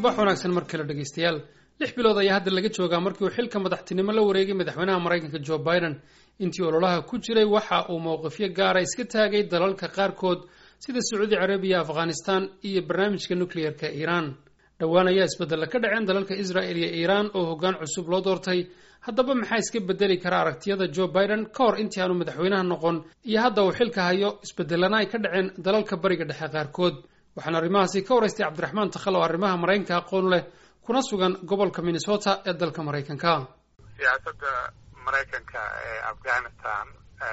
subax wanaagsan mar kale dhegaystayaal lix bilood ayaa hadda laga joogaa markii uu xilka madaxtinimo la wareegay madaxweynaha maraykanka joe biden intii ololaha ku jiray waxa uu mowqifyo gaara iska taagay dalalka qaarkood sida sacuudi carabiya afghanistan iyo barnaamijka nukliyeerka iiraan dhowaan ayaa isbedella ka dhaceen dalalka israel iyo iiraan oo hoggaan cusub loo doortay haddaba maxaa iska bedeli kara aragtiyada joe biden ka hor intii aanu madaxweynaha noqon iyo hadda uu xilka hayo isbedelana ay ka dhaceen dalalka bariga dhexe qaarkood waxaana arrimahaasi ka waraystay cabdiraxmaan takhal oo arrimaha maraykanka aqoon leh kuna sugan gobolka minnesota ee dalka maraykanka siyaasadda maraykanka ee afghanistan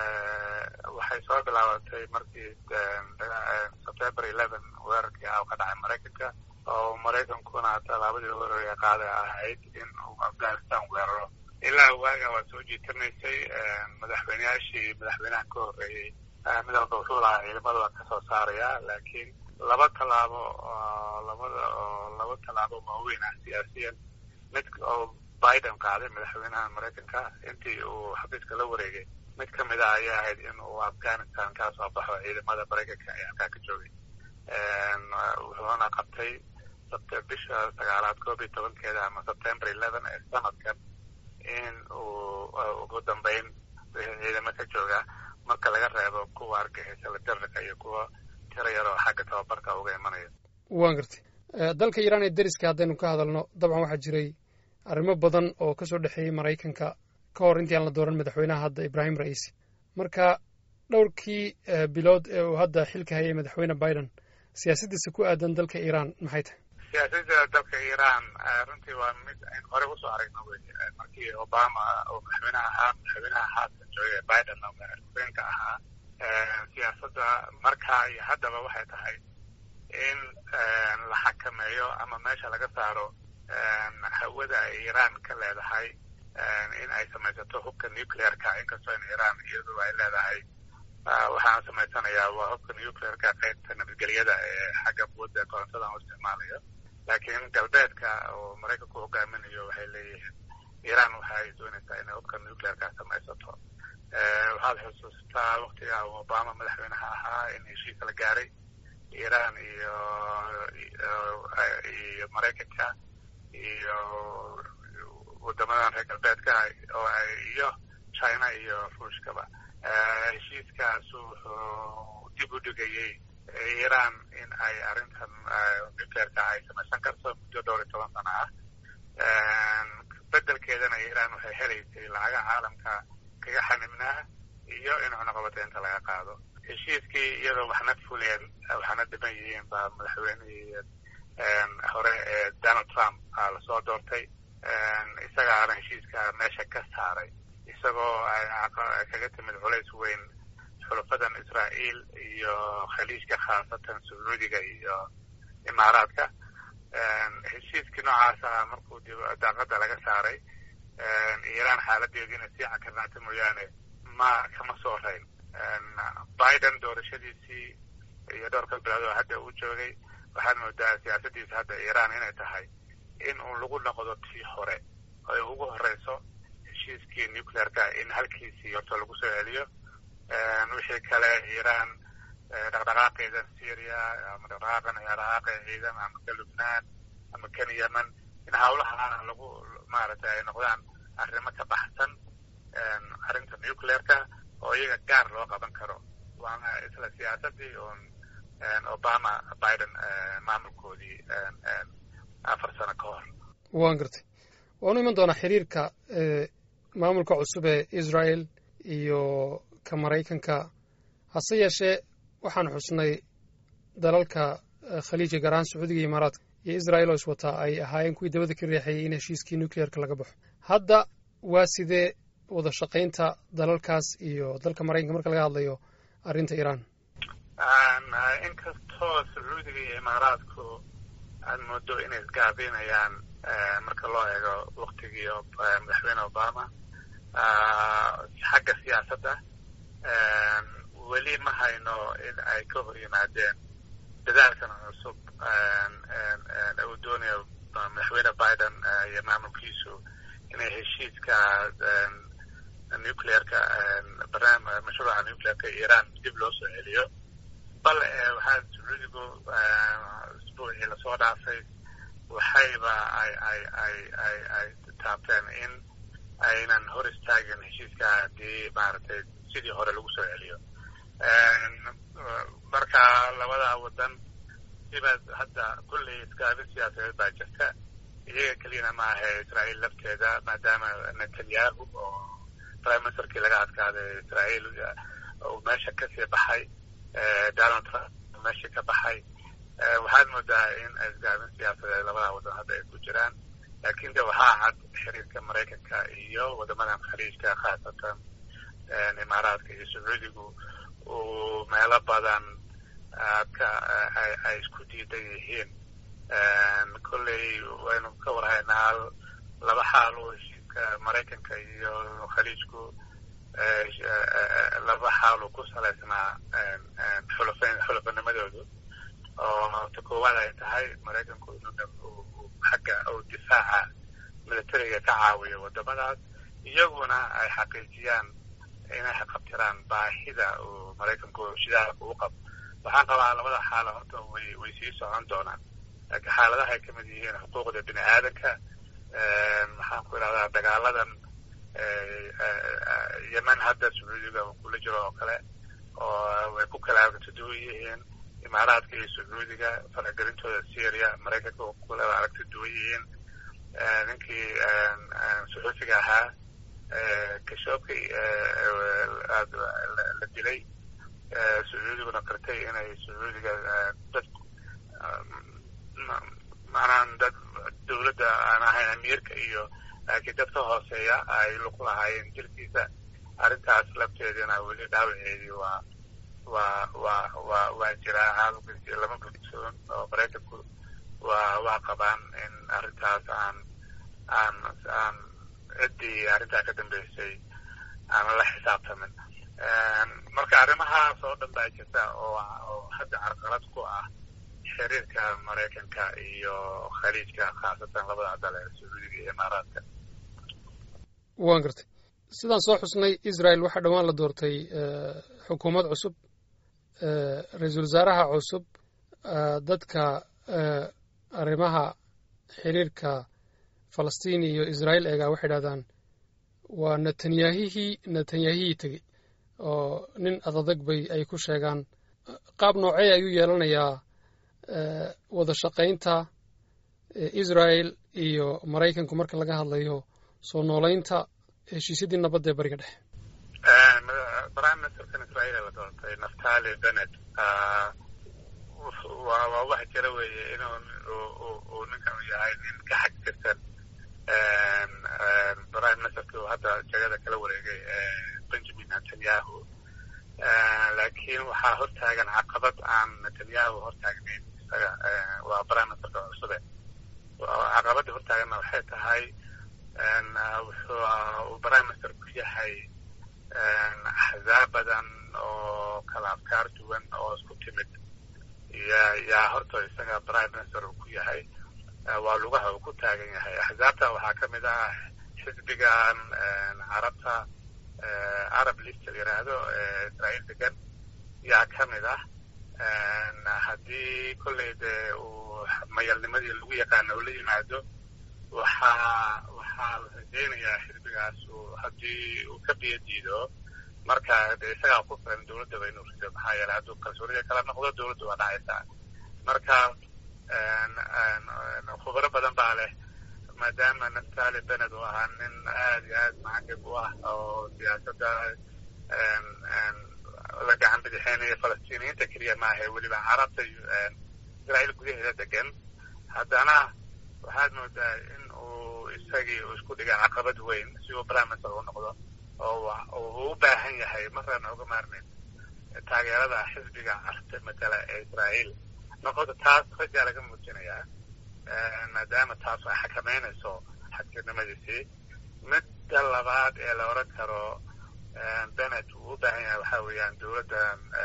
waxay soo bilaabatay markii september eleven weerarkii ah ka dhacay maraykanka oo maraykankuna tallaabadii horeeya qaaday ahayd in uu afghanistan weeraro ilaa waaga waa soo jiitanaysay madaxweyneyaashii madaxweynaha ka horreeyey mid walba wuxuu lahaa ciidamada waa kasoo saaraya laakiin laba tallaabo oo labada oo laba tallaabo waaweyn ah siyaasiyan mid oo biden qaaday madaxweynaha maraykanka intii uu xafiiska la wareegay mid ka mid ah ayaa ahayd in uu afghanistan ka soo baxo ciidamada maraykanka ee halkaa ka joogay wuxuuna qabtay bisha sagaalaad koob iyo tobankeeda ama september eleven ee sanadkan in uu ugu dambeyn ciidamo ka jooga marka laga reebo kuwa argixisala dararka iyo kuwa tiro yar oo xagga tababarka uga imanaya waan gartay dalka iiraan ee deriska haddaynu ka hadalno dabcan waxaa jiray arrimo badan oo kasoo dhexeeyey maraykanka ka hor intii aan la dooran madaxweynaha hadda ibrahim ra'iisi marka dhowrkii bilood ee uu hadda xilka hayay madaxweyne biden siyaasaddiisa ku aadan dalka iiraan maxay tahay siyaasadda dalka iiraan runtii waa mid aynu horey usoo aragno wey markii obama uu madaxweynaha ahaa madaxweynaha haatan joogay biden oo madaxweyinka ahaa siyaasadda markaa iyo haddaba waxay tahay in la xakameeyo ama meesha laga saaro hawada ay iiraan ka leedahay in ay samaysato hubka nuclearka inkastoo in iiraan iyadu ay leedahay waxaan samaysanayaa waa hubka nuclearka qaybta nabadgelyada ee xagga quwadda korontada u isticmaalayo laakiin galbeedka oo maraykanku hogaaminayo waxay leeyihiin iiraan waxay doonaysaa inay hubka nuclearka samaysato waxaad xusuustaa waktiga obama madaxweynaha ahaa in heshiis la gaaray iiraan iyo iyo maraykanka iyo wadamadan reer galbeedka oo iyo china iyo ruushkaba heshiiskaas wuxuu dib u dhigayey iiraan in ay arrintan nuclearka ay samaysan karto muddo dhowr iyo toban sano ah bedelkeedana iiraan waxay helaysay lacaga caalamka kaga xanibnaa iyo in cunaqabateynta laga qaado heshiiskii iyadoo waxna fuleen waxna dhiman yihiin baa madaxweynihii hore ee donald trump lasoo doortay isagaana heshiiska meesha ka saaray isagoo kaga timid culays weyn xulafadan israa'iil iyo khaliijka khaasatan sacuudiga iyo imaaraadka heshiiskii noocaasa markuu daaqada laga saaray iiraan xaaladeediina sii cakarnaata mooyaane ma kama soo rayn biden doorashadiisii iyo dhowrka bilood oo hadda uu joogay waxaad moodaa siyaasaddiisa hadda iiraan inay tahay in uu lagu noqdo tii hore ay ugu horeyso heshiiskii nuclearka in halkiisii horta lagu soo celiyo wixii kale iiraan dhaqdhaqaaqeeda syria ama dhaqdhaqaaqan dhaqdhaqaaqa ciidan ama ka lubnaan ama kan yemen in hawlaha lagu maaragtay ay noqdaan arrimo ka baxsan arrinta nuclearka oo iyaga gaar loo qaban karo waana isla siyaasadii un obama biden maamulkoodii afar sano ka hor waan gartay waanu iman doonaa xiriirka maamulka cusub ee israel iyo ka maraykanka hase yeeshee waxaan xusnay dalalka khaliijka gaar ahaan sacuudiga iyo imaaraadka iyo israel oo iswataa ay ahaayeen kuwii dabada ka riixayay in heshiiskii nuclearka laga baxo hadda waa sidee wada shaqaynta dalalkaas iyo dalka maraykanka marka laga hadlayo arrinta iiraan inkastoo sacuudiga iyo imaaraadku aad moodo inay isgaabinayaan marka loo eego waktigii madaxweyne obama xagga siyaasadda weli ma hayno in ay ka hor yimaadeen dadaalkan cusub uu doonayo madaxweyne biden iyo maamulkiisu inay heshiiska nuclearka barnaam mashruuca nuclearka iiraan dib loo soo celiyo bal waxaa sacuudigu isbuucii lasoo dhaafay waxayba ay ay ay ay ay taabteen in aynan hor istaagin heshiiska haddii maaragtay sidii hore lagu soo celiyo marka labada wadan sibaad hadda kulley iskaabin siyaasadeed baa jirta iyaga keliyana ma ahe israa'iil lafteeda maadaama netanyahu oo prime ministerkii laga adkaaday israa'iil uu meesha kasii baxay donald trump meesha ka baxay waxaad moodaa in isgaabin siyaasadeed labada wadan hadda ay ku jiraan laakiin de waxaa cad xiriirka maraykanka iyo wadamadan khaliijka khaasatan imaaraadka iyo sacuudigu uu meelo badan ka ay isku diidan yihiin kolley waynu ka warhaynaa laba xaal oo heshiiska maraykanka iyo khaliijku laba xaal uu ku salaysnaa xulafan xulafanimadoodu oo ta koowaad ay tahay maraykanku inuu xagga uu difaaca militariga ka caawiyo wadamadaas iyaguna ay xaqiijiyaan inay qabtiraan baahida uu maraykanku shidaalka u qabo waxaan qabaa labada xaalo horta way way sii socon doonaan laakiin xaaladaha ay kamid yihiin xuquuqda bini aadanka maxaan ku idhahdaa dagaaladan yemen hadda sacuudiga uu kula jiro oo kale oo way ku kala aragtiduwan yihiin imaaraadka iyo sacuudiga faragelintooda syria maraykanka u kula aragti duwan yihiin ninkii suxuufiga ahaa kashoobki la dilay sacuudiguna qirtay inay sacuudiga dad macnaha dad dawladda aan ahayn amiirka iyo laakiin dad ka hooseeya ay luku lahaayeen jirkiisa arrintaas lafteedina weli dhaawaceedii waa waa waa waa waa jiraa caalamka lama gudsoon oo maraykanku waa waa qabaan in arrintaas aan aan aan ciddii arrintaa ka dambeysay aan la xisaabtamin marka arrimahaas oo dhan baa jirta oo oo hadda carqalad ku ah xiriirka maraykanka iyo khaliijka khaasatan labada dal ee sacuudiga iyo imaaraadka waan gartay sidaan soo xusnay israel waxaa dhowaan la doortay xukuumad cusub ra-iisul wasaaraha cusub dadka arrimaha xiriirka falastiin iyo israa'iil eegaa waxay idhahdaan waa netanyahihii netanyahihii tegey oo nin adadag bay ay ku sheegaan qaab noocey ayuu yeelanayaa wada shaqaynta israel iyo maraykanku marka laga hadlayo soo noolaynta heshiisyadii nabadda ee bariga dhexe prime ministerkan israa'iil ee la doortay naftali benet waa waa wax jira weeye inuu uu ninkan u yahay nin ka xag jirsan prime ministerkii uu hadda jagada kala wareegay benjamin netanyahu laakiin waxaa hortaagan caqabad aan netanyahu hortaagnayn isaga waa prime ministerka cusube caqabadda hortaaganna waxay tahay wuxuu uu prime minister ku yahay axzaab badan oo kala afkaar duwan oo isku timid ya yaa horta isaga prime minister uu ku yahay waa lugaha uu ku taagan yahay axzaabta waxaa ka mid ah xisbigan carabta arab list la yidhaahdo israa'iil degan yaa ka mid ah haddii kolley dee uu mayalnimadii lagu yaqaano uu la yimaado waxaa waxaa la rajaynayaa xisbigaas haddii uu ka biyo diido marka de isagaa ku filan dawladdaba inuu rido maxaa yeele hadduu kalsoonida kala noqdo dawladda waa dhacaysaa marka khubaro badan baa leh maadaama naftali bened uu ahaa nin aad iyo aad macagib u ah oo siyaasadda la gacan bidixeynaya falastiiniyiinta keliya maaha weliba carabta israa'iil gudaheeda degan haddana waxaad moodaa in uu isagii uu isku dhigay caqabad weyn si uu prime minister u noqdo oo uu u baahan yahay maraan oga maarmin taageerada xisbiga carabta matala ee israa'iil noqoto taas rajaa laga muujinayaa maadaama taas ay xakameynayso xadkirnimadiisii midda labaad ee la odran karo benet uu u baahan yahay waxaa weeyaan dawladda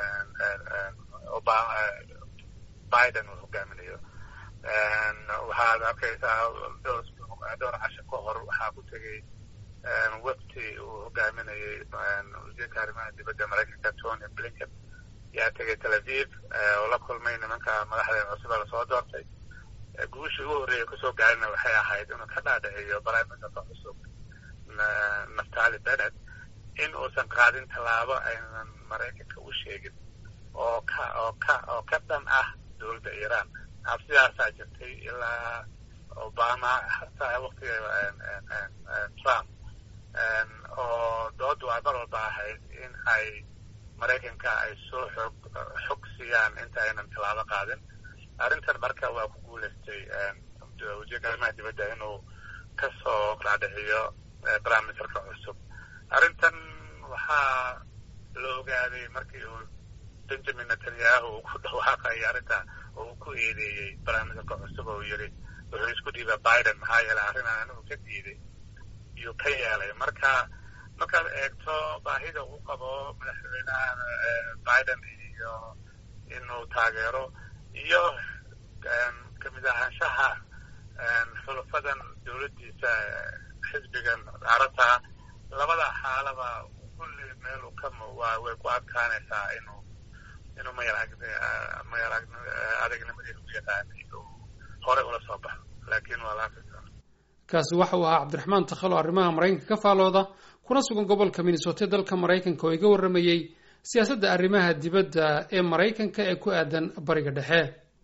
biden uu hogaaminayo waxaad arkaysaa dhowr casho ka hor waxaa ku tegey wefti uu hogaaminayay wasiirka arrimaha dibadda maraykanka tony blinken yaa tegay tel aviv oo la kulmay nimanka madaxda cusube lasoo doortay guushii ugu horreeya kusoo gaarina waxay ahayd inuu ka dhaadhiciyo prime ministerka cusub naftali bennett in uusan qaadin tallaabo aynan maraykanka u sheegin oo ka oo ka oo ka dhan ah dowladda iiraan cabsidaasaa jirtay ilaa obama hataa waktiga trump oo doodu ay mar walba ahayd in ay maraykanka ay soo xoog xog siiyaan inta aynan tallaabo qaadin arrintan marka waa ku guulaystay wasiirka arrimaha dibadda inuu kasoo dhaadhiciyo prime ministerka cusub arrintan waxaa la ogaaday markii uu benjamin netanyahu uu ku dhawaaqayay arrinta oo uu ku eedeeyey prime ministerka cusub oo yidhi wuxuu isku dhiiba biden maxaa yeelay arrinaan anigu ka diiday iyuu ka yeelay marka markaad eegto baahida uu qabo madaxweynaha biden iyo inuu taageero iyo kamid ahaanshaha xulufadan dowladdiisa xisbigan carabta labada xaalaba kulli meelu ka waa way ku adkaanaysaa inuu inuu mayar mayar adegnimadiisa u yaqaanay uu hore ula soo baxo laakiin waa la afrika kaasi waxa uu ahaa cabdiraxmaan takhalo arrimaha maraykanka ka faalooda kuna sugan gobolka minnesota dalka maraykanka oo iga warramayey siyaasadda arrimaha dibadda ee maraykanka ee ku aadan bariga dhexe